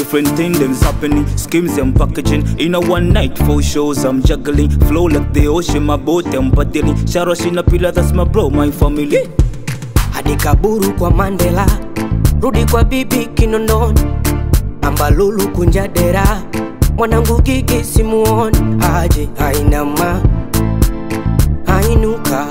Different things happening, schemes I'm packaging. In a one night, four shows I'm juggling. Flow like the ocean, my boat I'm paddling. Sharosh in a pillar, that's my bro, my family. hadi kaburu kwa Mandela, rudi kwa bibi Kinondoni, ambalulu kunja dera, mwanangu gigi simuoni, aje ainama, ainuka,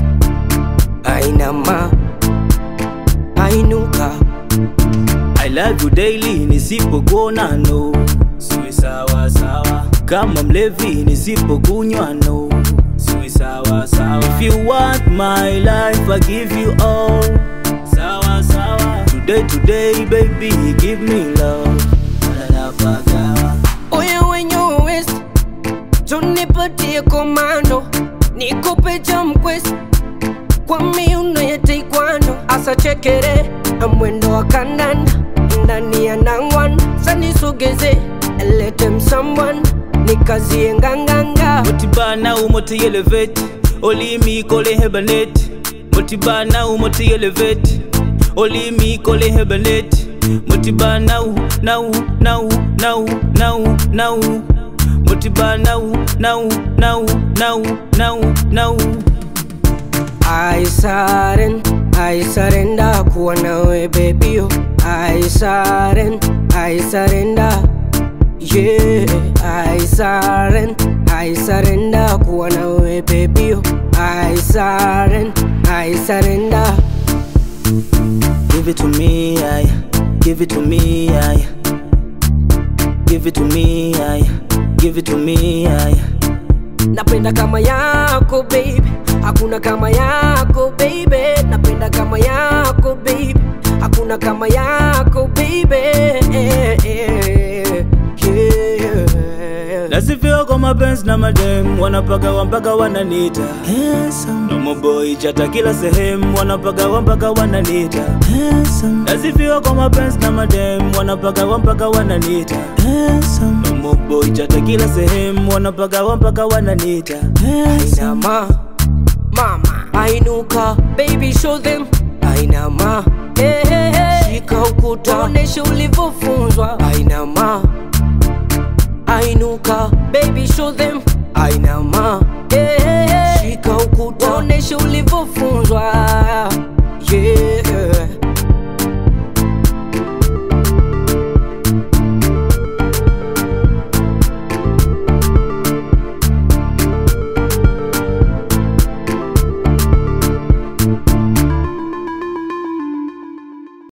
ainama, ainuka, I love you daily, nisipokuona no. Siwe sawa sawa. Kama mlevi nisipokunywa no. Siwe sawa sawa. If you want my life, I give you all. Sawa sawa. Today today baby, give me love. Napagawa. oya wenye west, tunipatie komando, nikupe jamquest kwa miuno ya taekwondo, asa chekere na mwendo wa kandanda ndani ya nangwan, sanisogeze let them someone nikazie nganganga Motibana umoti elevate. Oli mi kole hebanet. Motibana umoti elevate. Oli mi kole hebanet. Motiba now, now, now, now, now, now. Motiba now, now, now, now, now, now. I surrender, I surrender kuwa nawe baby yo I surrender, I surrender Yeah, I surrender, I surrender kuwa nawe baby yo I surrender, I surrender Give it to me, I. Give it to me, I. Give it to me, I. Give it to me, I. Napenda kama yako baby, hakuna kama yako baby. Napenda kama yako baby, hakuna kama yako baby. Eh, eh, yeah. Nasifia kwa mapenzi na madem wanapagawa mpaka wananita handsome. Nomo boy chata kila sehemu wanapagawa mpaka wananita handsome. Nasifia kwa mapenzi na madem wanapagawa mpaka wananita handsome. Nomo boy chata kila sehemu wanapagawa mpaka wananita handsome. Ainama, mama, ainuka, baby show them. Ainama, hey, hey, hey. Shika ukuta, onesha ulivyofunzwa. Ainama, ainuka, baby show them. Ainama, hey, hey, hey.